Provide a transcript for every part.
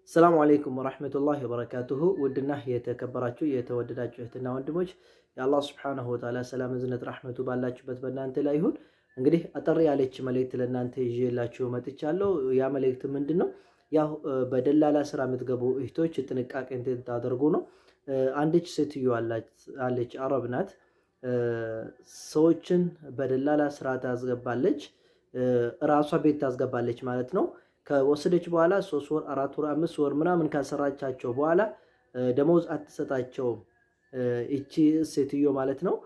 ሰላሙ አለይኩም ወራህመቱላሂ ወበረካቱሁ። ውድና የተከበራችሁ የተወደዳችሁ እህትና ወንድሞች የአላህ ስብሐነሁ ወተዓላ ሰላም፣ እዝነት፣ ራህመቱ ባላችሁበት በእናንተ ላይ ይሁን። እንግዲህ አጠር ያለች መልእክት ለእናንተ ይዤላችሁ መጥቻለሁ። ያ መልእክት ምንድን ነው? ያው በደላላ ስራ የምትገቡ እህቶች ጥንቃቄ እንድታደርጉ ነው። አንድች ሴትዮ አለች፣ አረብ ናት። ሰዎችን በደላላ ስራ ታስገባለች፣ ራሷ ቤት ታስገባለች ማለት ነው። ከወሰደች በኋላ ሶስት ወር አራት ወር አምስት ወር ምናምን ካሰራቻቸው በኋላ ደሞዝ አትሰጣቸውም። እቺ ሴትዮ ማለት ነው።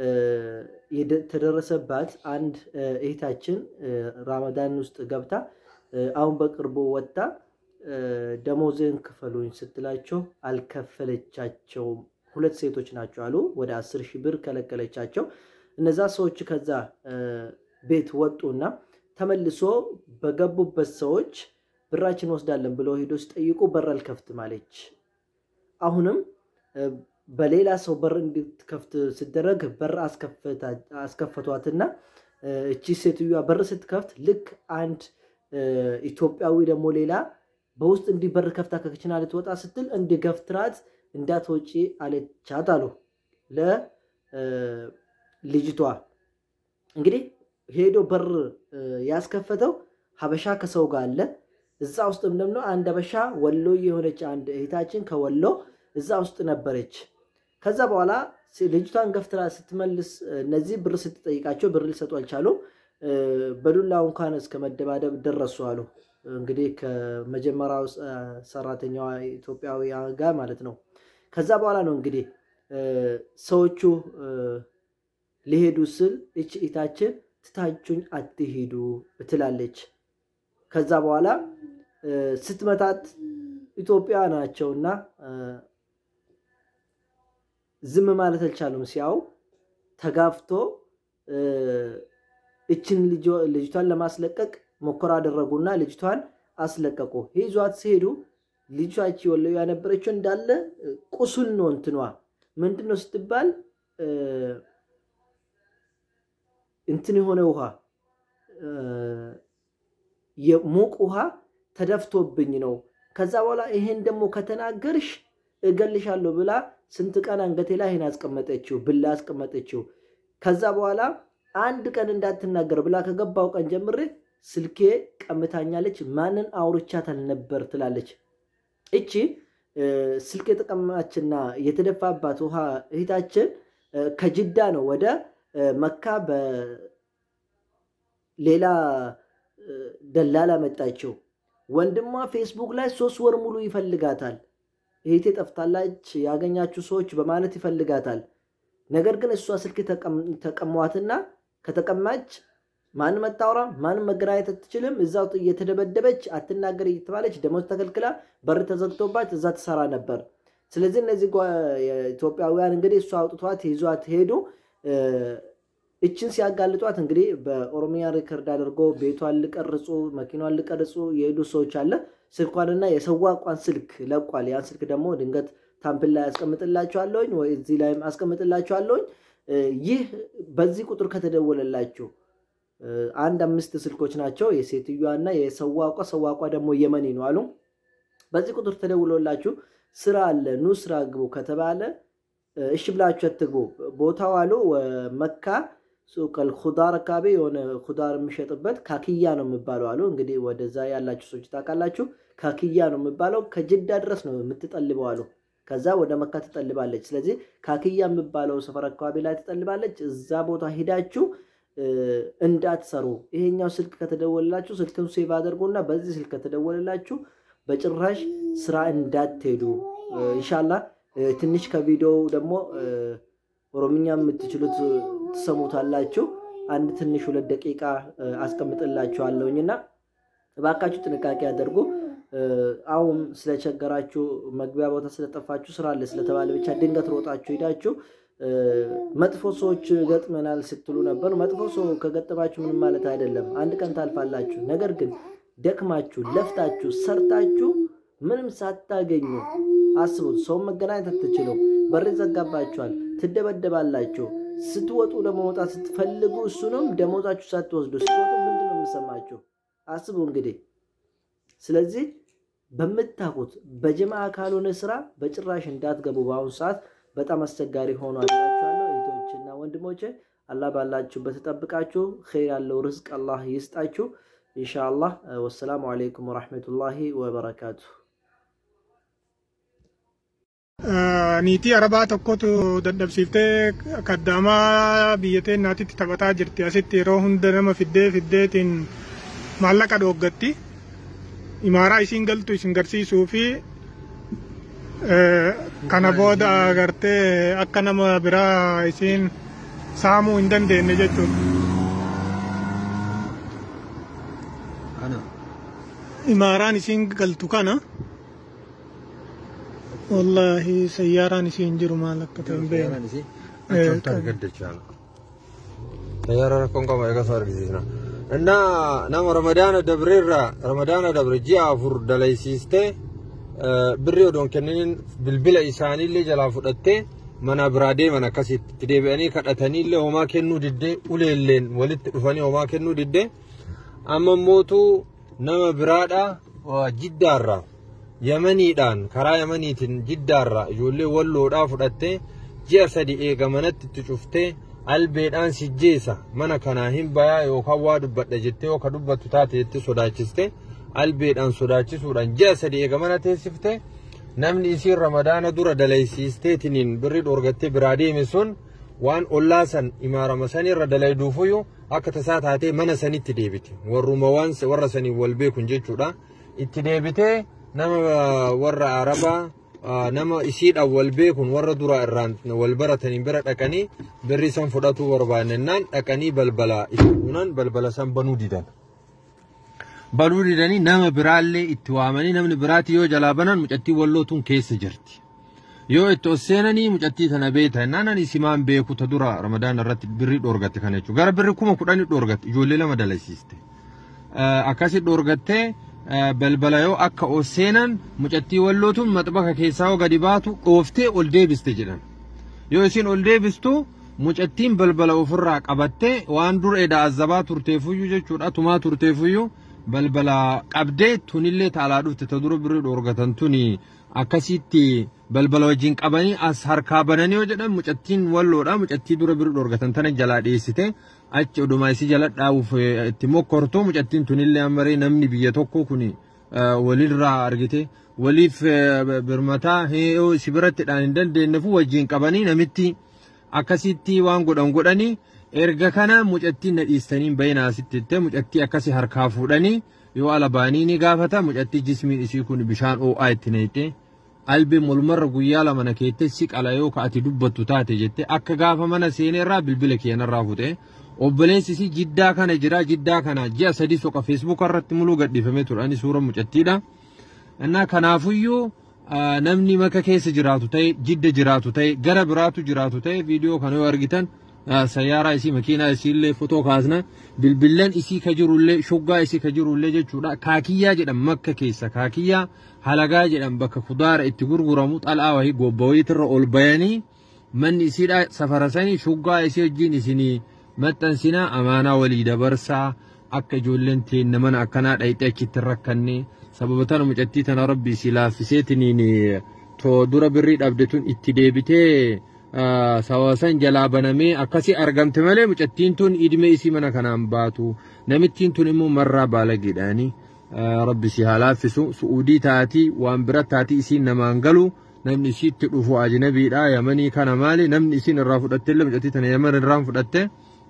የተደረሰባት አንድ እህታችን ራመዳን ውስጥ ገብታ አሁን በቅርቡ ወጥታ ደሞዝን ክፈሉኝ ስትላቸው አልከፈለቻቸውም። ሁለት ሴቶች ናቸው አሉ። ወደ አስር ሺህ ብር ከለከለቻቸው። እነዛ ሰዎች ከዛ ቤት ወጡና ተመልሶ በገቡበት ሰዎች ብራችን ወስዳለን ብለው ሄዶ ሲጠይቁ በር አልከፍትም አለች። አሁንም በሌላ ሰው በር እንድትከፍት ሲደረግ በር አስከፈቷትና እቺ ሴትዮዋ በር ስትከፍት ልክ አንድ ኢትዮጵያዊ ደግሞ ሌላ በውስጥ እንዲህ በር ከፍታ ከክችና ልትወጣ ስትል እንዲገፍትራት እንዳትወጪ አለቻት አሉ ለልጅቷ እንግዲህ ሄዶ በር ያስከፈተው ሀበሻ ከሰው ጋር አለ። እዛ ውስጥም ደግሞ አንድ ሀበሻ ወሎ የሆነች አንድ እህታችን ከወሎ እዛ ውስጥ ነበረች። ከዛ በኋላ ልጅቷን ገፍትራ ስትመልስ እነዚህ ብር ስትጠይቃቸው ብር ሊሰጡ አልቻሉም። በዱላው እንኳን እስከ መደባደብ ደረሱ አሉ። እንግዲህ ከመጀመሪያው ሰራተኛዋ ኢትዮጵያዊ ጋር ማለት ነው። ከዛ በኋላ ነው እንግዲህ ሰዎቹ ሊሄዱ ስል እች እህታችን ትታችሁኝ አትሄዱ ትላለች። ከዛ በኋላ ስትመታት ኢትዮጵያ ናቸውና ዝም ማለት አልቻሉም። ሲያው ተጋፍቶ እችን ልጅቷን ለማስለቀቅ ሞከራ አደረጉና ልጅቷን አስለቀቁ። ይዟት ሲሄዱ ልጅቷች ወለው ያነበረችው እንዳለ ቁስል ነው። እንትኗ ምንድን ነው ስትባል እንትን የሆነ ውሃ የሙቅ ውሃ ተደፍቶብኝ ነው። ከዛ በኋላ ይሄን ደግሞ ከተናገርሽ እገልሻለሁ ብላ ስንት ቀን አንገቴ ላይ ይሄን አስቀመጠችው፣ ብላ አስቀመጠችው። ከዛ በኋላ አንድ ቀን እንዳትናገር ብላ ከገባው ቀን ጀምሬ ስልኬ ቀምታኛለች፣ ማንን አውርቻት አልነበር ትላለች። እቺ ስልክ የተቀማችና የተደፋባት ውሃ እህታችን ከጅዳ ነው ወደ መካ በሌላ ደላላ መጣችው። ወንድሟ ፌስቡክ ላይ ሶስት ወር ሙሉ ይፈልጋታል። እህቴ ጠፍታላች ያገኛችሁ ሰዎች በማለት ይፈልጋታል። ነገር ግን እሷ ስልክ ተቀሟትና ከተቀማች ማንም መታወራ ማንም መገናኘት አትችልም። እዛው እየተደበደበች አትናገር እየተባለች ደሞዝ ተከልክላ በር ተዘግቶባት እዛ ትሰራ ነበር። ስለዚህ እነዚህ ኢትዮጵያውያን እንግዲህ እሷ አውጥቷት ይዟት ሄዱ። እችን ሲያጋልጧት እንግዲህ በኦሮሚያ ሪከርድ አድርጎ ቤቷን ልቀርጹ መኪኗን ልቀርጹ የሄዱ ሰዎች አለ። ስልኳንና የሰዋቋን ስልክ ለቋል። ያን ስልክ ደግሞ ድንገት ታምፕል ላይ አስቀምጥላችኋለሁኝ ወይ እዚህ ላይም አስቀምጥላችኋለሁኝ። ይህ በዚህ ቁጥር ከተደወለላችሁ አንድ አምስት ስልኮች ናቸው የሴትዮዋ እና የሰዋቋ ሰዋቋ ደግሞ የመኒ ነው አሉ። በዚህ ቁጥር ተደውሎላችሁ ስራ አለ ኑ ስራ ግቡ ከተባለ እሺ ብላችሁ አትግቡ። ቦታው አሉ መካ ሱቀል ኩዳር አካባቢ የሆነ ኩዳር የሚሸጥበት ካክያ ነው የሚባለው አሉ። እንግዲህ ወደዛ ያላችሁ ሰዎች ታውቃላችሁ። ካክያ ነው የሚባለው ከጅዳ ድረስ ነው የምትጠልበው አሉ። ከዛ ወደ መካ ትጠልባለች። ስለዚህ ካክያ የሚባለው ሰፈር አካባቢ ላይ ትጠልባለች። እዛ ቦታ ሂዳችሁ እንዳትሰሩ። ይሄኛው ስልክ ከተደወለላችሁ ስልክም ሴቭ አድርጎና በዚህ ስልክ ከተደወለላችሁ በጭራሽ ስራ እንዳትሄዱ ኢንሻላ ትንሽ ከቪዲዮው ደግሞ ኦሮምኛ የምትችሉት ትሰሙታላችሁ። አንድ ትንሽ ሁለት ደቂቃ አስቀምጥላችኋለሁኝ እና እባካችሁ ጥንቃቄ ያደርጉ። አሁን ስለቸገራችሁ መግቢያ ቦታ ስለጠፋችሁ ስራ አለ ስለተባለ ብቻ ድንገት ሮጣችሁ ሄዳችሁ መጥፎ ሰዎች ገጥመናል ስትሉ ነበር። መጥፎ ሰው ከገጠማችሁ ምንም ማለት አይደለም፣ አንድ ቀን ታልፋላችሁ። ነገር ግን ደክማችሁ ለፍታችሁ ሰርታችሁ ምንም ሳታገኙ አስቡት። ሰውን መገናኘት አትችሉም። በር ይዘጋባችኋል፣ ትደበደባላችሁ። ስትወጡ ደግሞ መውጣት ስትፈልጉ እሱንም ደሞዛችሁ ሳትወስዱ ስትወጡ ምንድን ነው የምሰማችሁ? አስቡ እንግዲህ። ስለዚህ በምታውቁት በጀማ ካልሆነ ስራ በጭራሽ እንዳትገቡ። በአሁኑ ሰዓት በጣም አስቸጋሪ ሆኖ አላችኋለሁ። እህቶችና ወንድሞቼ አላህ ባላችሁበት ተጠብቃችሁ ኸይር ያለው ርዝቅ አላህ ይስጣችሁ ኢንሻአላህ። ወሰላሙ አለይኩም ወራህመቱላሂ ወበረካቱ። niitii arabaa tokkotu dadhabsiiftee kaddaamaa biyyatee naatitti taphataa jirti asitti yeroo hunda nama fiddee fiddeetiin maallaqa dhooggatti imaaraa isiin galtu isin garsiisuu fi kana booda agartee akka nama biraa isiin saamuu hin dandeenye jechuudha. imaaraan isiin galtu kana. والله سيارة نسين جرو مالك كتن بين سيارة كون كما يقص أرجينا إن نام رمضان دبرير رمضان دبر جاء فور دلائسيسته بريو دون كنين بالبلا إساني اللي جلا فدته منا برادي منا كسي تدبيني كتتني اللي وما كنو دده ولين ولت رفاني وما كنو دده أما موتو نام برادا وجدارا yamaniidhaan karaa yamaniitiin jiddaarraa ijoollee walloodhaa fudhattee ji'a sadi eega manatti itti cuftee albeedhaan sijjeessa mana kanaa hin bayaa yookaan waa dubbadha jettee yookaan dubbattu taate jettee sodaachiste albeedhaan sodaachisuudhaan ji'a sadi eega mana teessifte namni isiin ramadaana dura dalaysiisteetiniin birri dhoorgattee biraa deeme sun waan ollaa san imaarama sanirra dalayduufuyyuu akka tasaa taatee mana sanitti deebite warruma waan warra saniin wal beekun jechuudha itti deebitee nama warra arabaa nama isiidhaan wal beekun warra dura irraan wal baratanii bira dhaqanii birri san fudhatuu barbaannennaan dhaqanii balbala ifuunan balbala san banuu didan. Banuu didanii nama biraallee itti waamanii namni biraati yoo jalaa banan mucattii wallootuun keessa jirti. Yoo itti ol seenanii mucattii tana beeta jennaan ani simaan beeku ta dura ramadaan irratti birri dhoorgatte kana jechuudha. Gara birri kuma kudhanii dhoorgatte ijoollee lama dalaysiiste. Akkasii dhoorgattee balbala yoo akka ol seenan mucattii wallootuun maxbaka keessaa yoo gadi baatu dhooftee ol deebiste jedhan. Yoo isin ol deebistu mucattiin balbala ofirraa qabattee waan dur edaa azabaa turteefuyyuu jechuudha tumaa turteefuyyuu balbala qabdee tunillee taalaa dhufte ta dura birrii dhoorgatan tuni akkasitti balbala wajjin qabanii as harkaa bananii yoo jedhan mucattiin walloodha mucattii dura birrii dhoorgatan tana jalaa dhiyeessite achi oduma isii jala dhaabuuf itti mokkortu mucattiin tunillee ammaree namni biyya tokko kun walirraa argite waliif birmataa si biratti dhaan hin dandeenyefu wajjin qabanii namitti akkasitti waan godhan godhanii erga kana mucattiin na dhiistanii bayinaa asitti jettee mucattii akkasi harkaa fuudhanii yoo alabaanii ni gaafata mucattii jismiin isii kun bishaan oo'aa itti neettee albee molmarra guyyaa lama na keettee si qala yoo ka'ati dubbattu taate jette akka gaafa mana seeneerraa bilbila keenarraa fuute obboleessi isii jiddaa kana jira jiddaa kana ji'a sadii soqa feesbuuka irratti muluu gadhiifamee ture ani suura mucattiidha. Innaa kanaafuyyuu namni maka keessa jiraatu ta'e jidda jiraatu ta'e gara biraatu jiraatu ta'e viidiyoo kana yoo argitan sayyaaraa isii makiinaa isiillee fotoo kaasna bilbillan isii ka jirullee shoggaa isii ka jirullee jechuudha kaakiyyaa jedhan makka keessa kaakiyyaa halagaa jedhan bakka kudaara itti gurguramu xal'aa wahii gobba wayiitirra ol bayanii manni isiidha safarasanii shoggaa isii wajjin isinii maxxansinaa amaanaa walii dabarsaa akka ijoolleen teenna mana akkanaa dhayixee achitti rakkanne sababa tana mucattii tana rabbi isii laaffiseetiniin too dura birrii dhabde tun itti deebitee sawasan jalaa banamee akkasi argamte malee mucattiin tun idime isii mana kanaan baatu namittiin tun immoo marraa baalageedhaani rabbi si haa laaffisu su'uudii taatii waan bira taatii isiin namaan galu namni isiitti dhufu ajnabiidha yamanii kana maali namni isiin irraa fudhatteillee mucattii tana yaman irraan fudhatte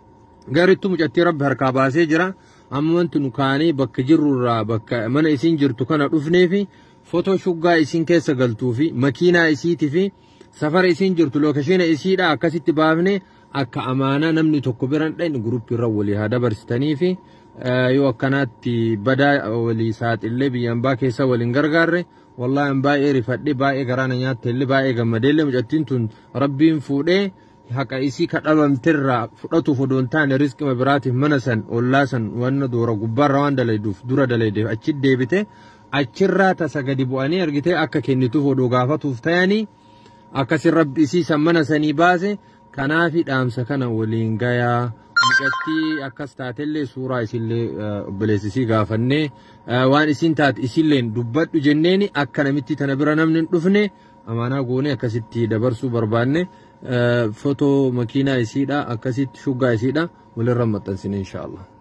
garittu mucattii rabbi harkaa baasee jira amma wanti nu kaanee bakka jirrurraa bakka mana isiin jirtu kana dhufneefi fotoo shuggaa isiin keessa galtuu fi makiinaa isiitii fi safara isiin jirtu lookashiina isiidha akkasitti baafne akka amaanaa namni tokko biran dhayin guruppii irra walii haa dabarsitanii fi yoo akkanaatti badaa walii saaxillee biyyaan baa keessa waliin gargaarre wallaahi baay'ee rifadhe baay'ee garaana nyaatte illee baay'ee gammadeellee mucattiin tun rabbiin fuudhee haqa isii ka dhabamterraa fudhatuuf odoo hin taane riskima biraatiif mana san ollaa san wanna doora gubbaarra waan dalayduuf dura dalaydeef achi deebite achirraa tasa gadi bu'anii argitee akka kennituuf odoo gaafatuuf ta'anii akkasin rabbi isii san mana sanii baase kanaafi dhaamsa kana waliin gayaa mucattii akkas taatellee suuraa isillee obboleessisii gaafannee waan isin taate isilleen dubbadhu jenneeni akka namitti tana bira namni hin dhufne amaanaa goonee akkasitti dabarsuu barbaanne footoo makiinaa isiidha akkasitti shuggaa isiidha walirra maxxansine inshaallah.